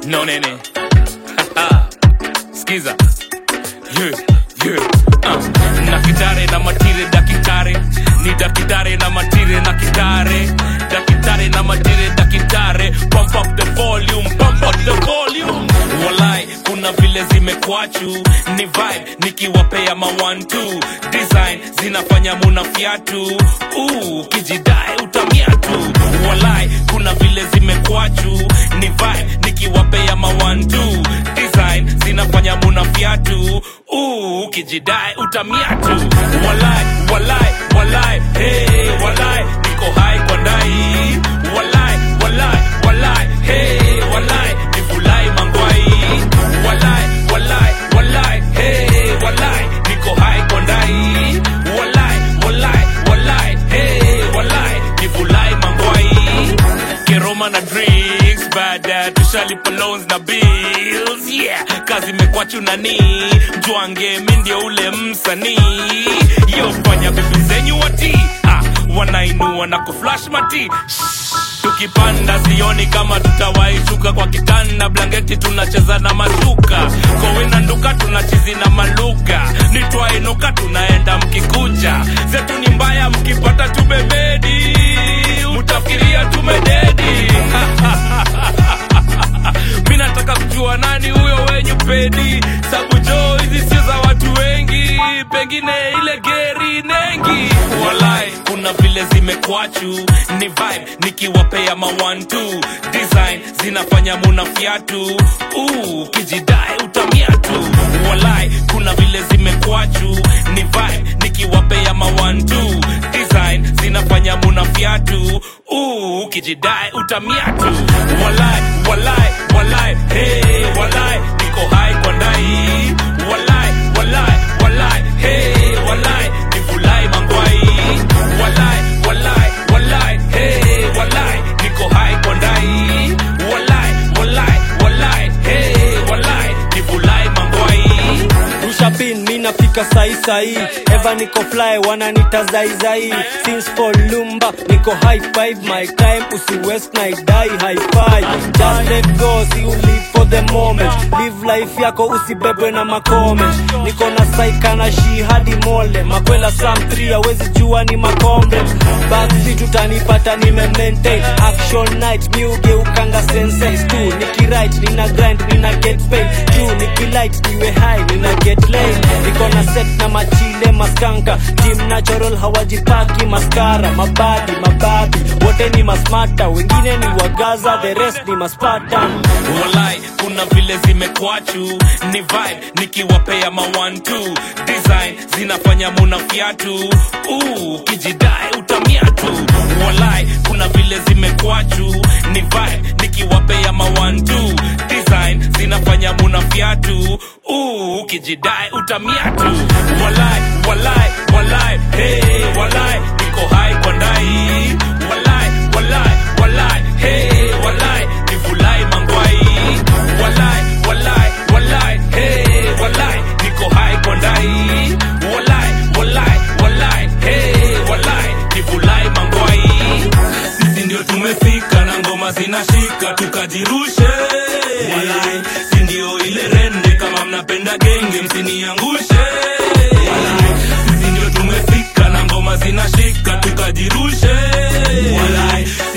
no nene skiza yeah, yeah. Uh. na kitare na matire dakitare ni dakitare na matire na kitare dakitare na matire dakitare pump up the volume pump up the volume walai kuna vile zimekwachu ni vibe nikiwapea ma one two design zinafanya muna fiatu uh, kijidai utamia tu walai kuna vile zimekwachu ni vibe nikiwapea ma one two design zinafanya muna fiatu uh, kijidai utamia tu walai walai walai hey, walai niko hai kwa ndai walai walai walai hey, walai nifulai mangwai walai walai walai hey, walai niko hai kwa ndai walai walai walai hey, walai nifulai mangwai keroma na drinks baada tushalipa loans na bills yeah kazi imekwachu nani jwange mi ndio ule msanii yofanya vitu zenyu wati ah, wanainua na kuflash mati Shh, tukipanda sioni kama tutawaishuka kwa kitanda blanketi tunacheza na mashuka kowina nduka tunachizi na maluga nitwainuka tunaenda mkikuja zetu ni mbaya mkipata tumemedi mutafikiria tumededi mi nataka kujua nani huyo wenyu pedi sabu jo hizi sio za watu wengi pengine ile geri nengi walai kuna vile zimekwachu ni vibe nikiwapea ma one two design zinafanya muna fiatu uh, kijidai utamia tu walai kuna vile zimekwachu ni vibe nikiwapea ma one two design zinafanya muna fiatu uh, kijidai utamia tu walai walai walai hey, walai niko hai kwa ndai walai walai walai hey, walai nifulai mangwai walai walai walai hey, walai niko hai kwa ndai walai walai walai hey, walai nifulai mangwai rushapin mi napika sai sai eva niko fly wananita zaizai since for lumba niko high five my time usi west night die high five just let go si you live for the moment live life yako usibebwe na makoment niko na saika na shi hadi mole makwela sam 3 awezi jua ni makombe baksi tutanipata nime maintain action night mi ugeukanga senses tu nikiright nina grind nina get paid juu nikilight niwe high nina get laid niko na set na machile maskanka team natural hawajipaki maskara mabadi mababi wote ni masmata wengine ni wagaza the rest ni maspatan walai kuna vile zimekwachu ni vibe nikiwapea ma one two design zinafanya muna fiatu uh, kijidai utamia tu walai kuna vile zimekwachu ni vibe nikiwapea ma one two design zinafanya muna fiatu uh, kijidai utamia tu walai walai walai hey, walai niko hai kwa ndai walai walai walai hey, walai nifulai mangwai walai walai walai hey, walai niko hai kwa ndai walai walai walai hey, walai nifulai mangwai sisi ndio tumefika na ngoma zinashika tukajirushe walai si ndio ile rende kama mnapenda genge msiniangushe walai sisi ndio tumefika na ngoma zinashika tukajirushe walai